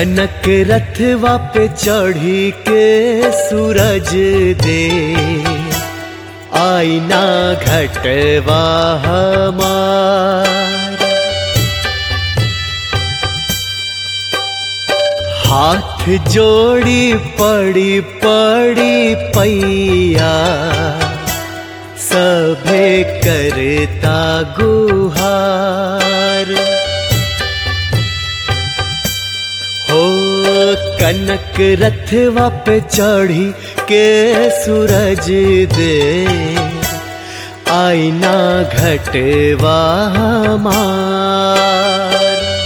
कनक रथवा पे चढ़ी के सूरज दे आईना घटवा हमार हाथ जोड़ी पड़ी पड़ी पैया सभे करता गुहार हो कनक रथवा पे चढ़ी के सूरज दे आईना घटवा हमार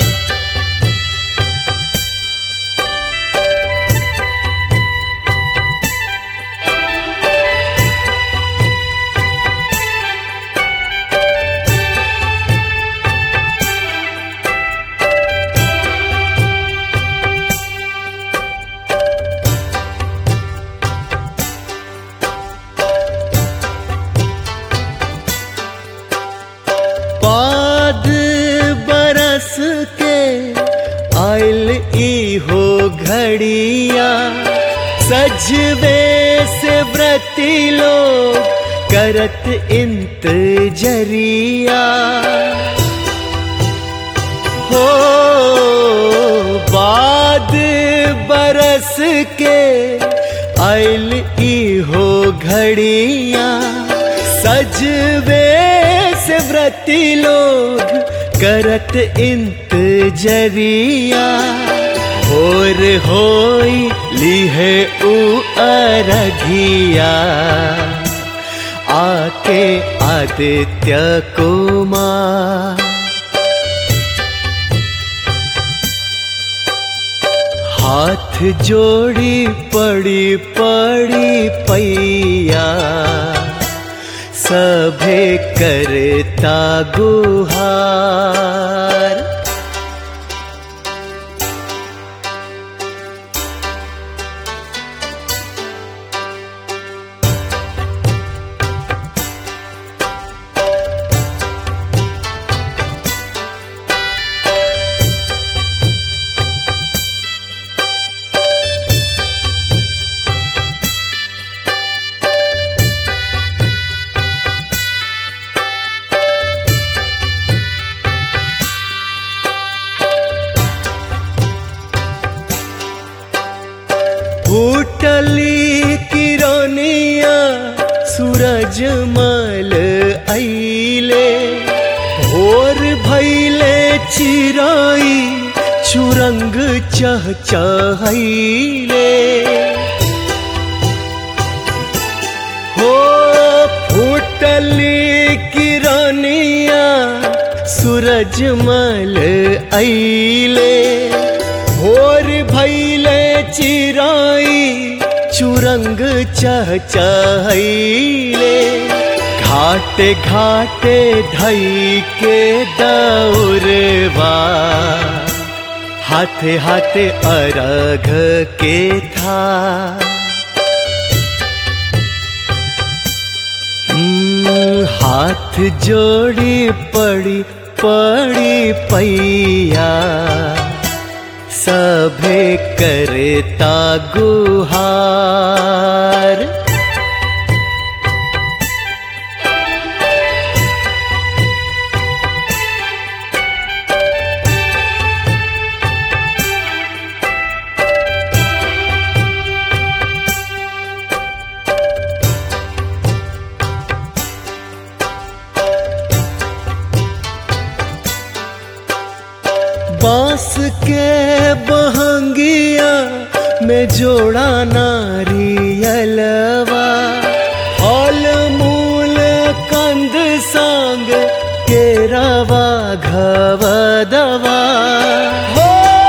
बाद बरस के आयल ई हो घड़िया सजवे से व्रती लोग करत इंतजरिया हो बाद बरस के आयल ई हो घड़िया सजवे से व्रती लोग करत इंतजरिया और होई लिहे उ अरघिया आके आदित्य कुमार हाथ जोड़ी पड़ी पड़ी पैया सभे करता गुहार फूटली किरनिया सूरज मल आइले भोर भैले चिराई चुरंग चह चहैले हो फूटली किरनिया सूरज मल आइले भोर भैले चिराई चुरंग चह चहैले घाटे घाटे धई के दौरवा हाथे हाथे अरघ के था हम्म, हाथ जोड़ी पड़ी पड़ी पैया सभे करता गुहार बांस के बहंगिया में जोड़ा नारियलवा फल मूल कंद संग केरवा घवदवा हो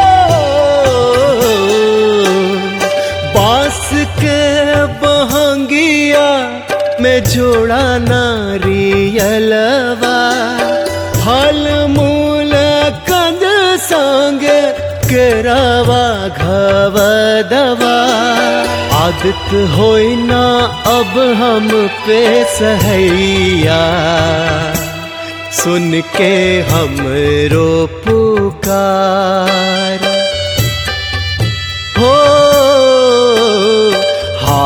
बांस के बहंगिया में जोड़ा नारियलवा फल मूल कंद संग केरावा घवदवा आदत होई ना अब हम पे सहैया सुन के हमरो पुकार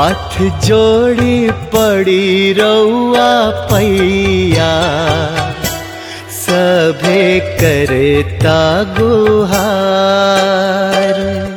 हाथ जोड़ी पड़ी रउआ पैया सभे करता गुहार